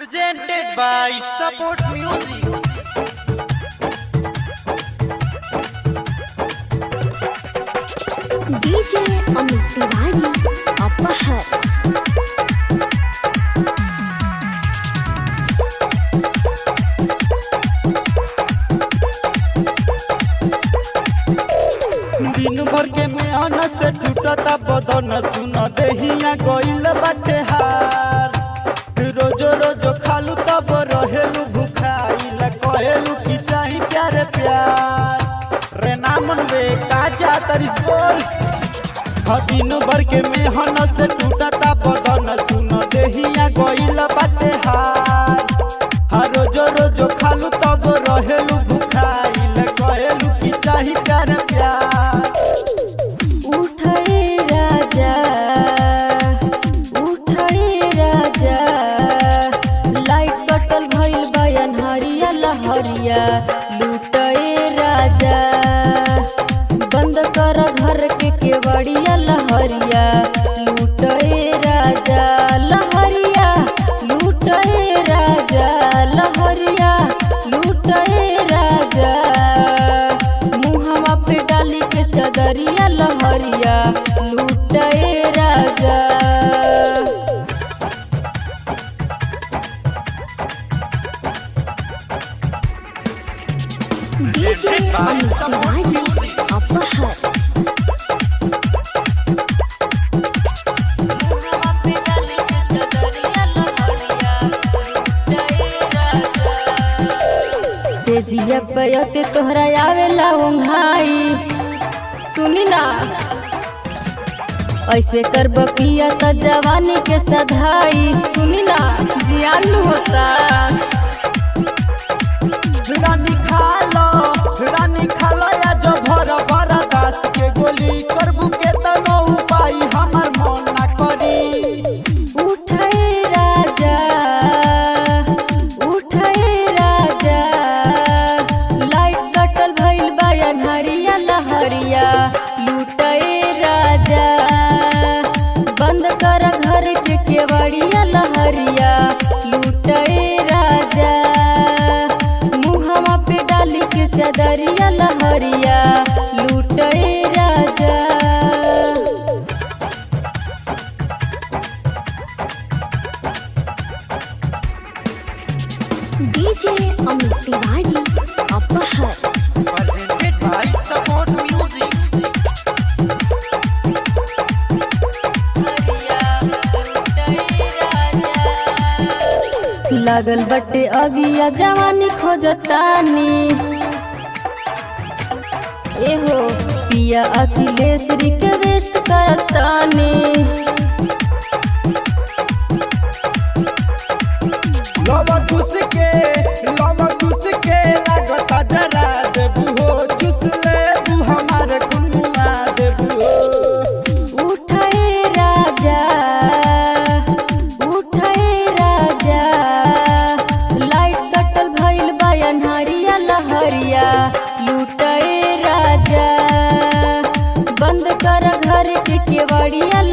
Presented by Support Music. DJ Amit Tiwari अपहर दिन भर के मेहनत से टूटता बदन सुन देहिया गइल बाटे हार रोजो रोजो खालू तब रहेलू भूखाइल कहेलू की चाही प्यारे प्यार रे नामन बे का चातरिस बोल ह दिन भर के मेहनत से टूटता बदन सुन देहिया गइल बाटे हार हा रोजो रोजो खालू तब रहेलू भूखाइल कहेलू की चाही प्यारे प्यार उठे राजा उठे राजा लाइट कटल भइल बयन हरिया लहरिया लुटे राजा बंद कर घर के केवड़िया लहरिया लुटे राजा लहरिया लुटे राजा लहरिया लुटे राजा मुहवा पे डाली के चदरिया लहरिया लुटे राजा डीजे अमित तिवारी अपहर मुहवा पे डाली के चदरिया लहरिया लुटे राजा से जिया पयते तोहरा आवेला ओंघाई सुनी ना ऐसे कर पिया त जवानी के सधाई सुनी ना जियान होता रानी खालो रानी खालो या जो भर भर दास के गोली करबू के तनो उपाय हमर मन ना करी उठे राजा उठे राजा लाइट कटल भइल बयन हरिया लहरिया लुटे राजा बंद कर घर के केवड़िया लहरिया लुटे राजा मुहवा पे डाली के चदरिया लहरिया लुटे राजा डीजे अमित तिवारी अपहर presented by Support Music. लागल बटे अगिया जवानी खोजतानी एहो पिया अखिलेश रिक्वेस्ट करतानी लवा घुस के लवा घुस के लागता जरा देबू हो चुस लेबू हमारे कुनुआ देबू हो उठे राजा उठे राजा लाइट कटल भइल बयन हरिया लहरिया लुटे राजा बंद कर घर के केवड़िया